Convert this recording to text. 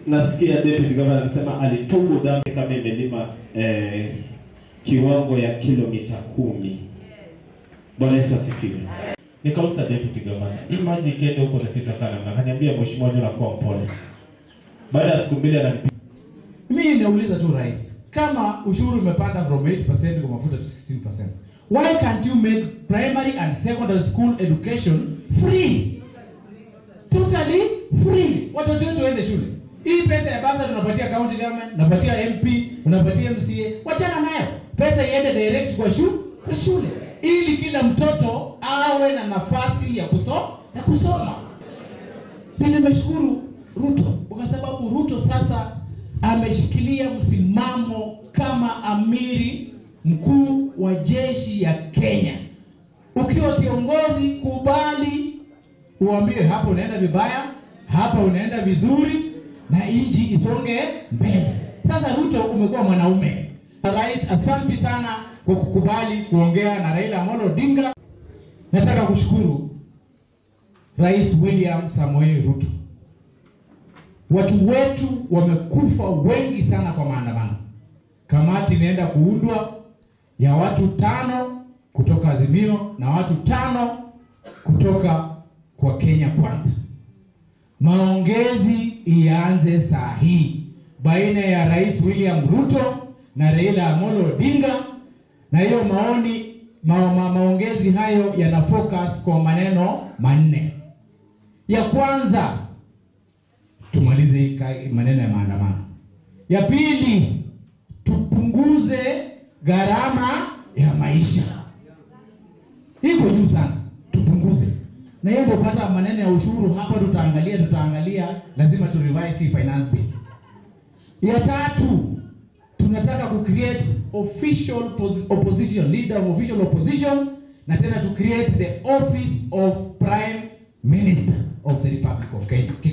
nasikia deputy governor anasema alitubu dhambi kama imelima eh, kiwango ya kilomita kumi. Bwana Yesu asifiwe. Nikauliza deputy governor, hii maji ikienda huko na sitakaa namna, akaniambia mheshimiwa, ndio nakuwa mpole. Baada ya siku mbili ananipigia Mimi nauliza tu rais, kama ushuru umepanda from 8% kwa mafuta to 16%, why can't you make primary and secondary school education free? Totally free. Watoto wetu waende shule. Hii pesa ya basa tunapatia county government, unapatia MP, unapatia MCA, wachana nayo. Pesa iende direct kwa shule, kwa shule ili kila mtoto awe na nafasi ya kusoma, ya kusoma. Mimi nimeshukuru Ruto kwa sababu Ruto sasa ameshikilia msimamo kama amiri mkuu wa jeshi ya Kenya. Ukiwa kiongozi, kubali uambiwe hapa unaenda vibaya, hapa unaenda vizuri, na nchi isonge mbele. Sasa Ruto umekuwa mwanaume. Rais, asante sana kwa kukubali kuongea na Raila Amolo Odinga. Nataka kushukuru Rais William Samoei Ruto. Watu wetu wamekufa wengi sana kwa maandamano. Kamati inaenda kuundwa ya watu tano kutoka Azimio na watu tano kutoka kwa Kenya Kwanza. Maongezi ianze saa hii baina ya Rais William Ruto na Raila Amolo Odinga, na hiyo maoni ma, ma, maongezi hayo yana focus kwa maneno manne. Ya kwanza tumalize hii ka- maneno ya maandamano. Ya pili, tupunguze gharama ya maisha, iko juu sana, tupunguze. Na hiyo ndio pata maneno ya ushuru hapa, tutaangalia tutaangalia, lazima tu revise hii finance bill. Ya tatu, tunataka ku create official pos- opposition leader of official opposition, na tena to create the office of prime minister of the Republic of Kenya.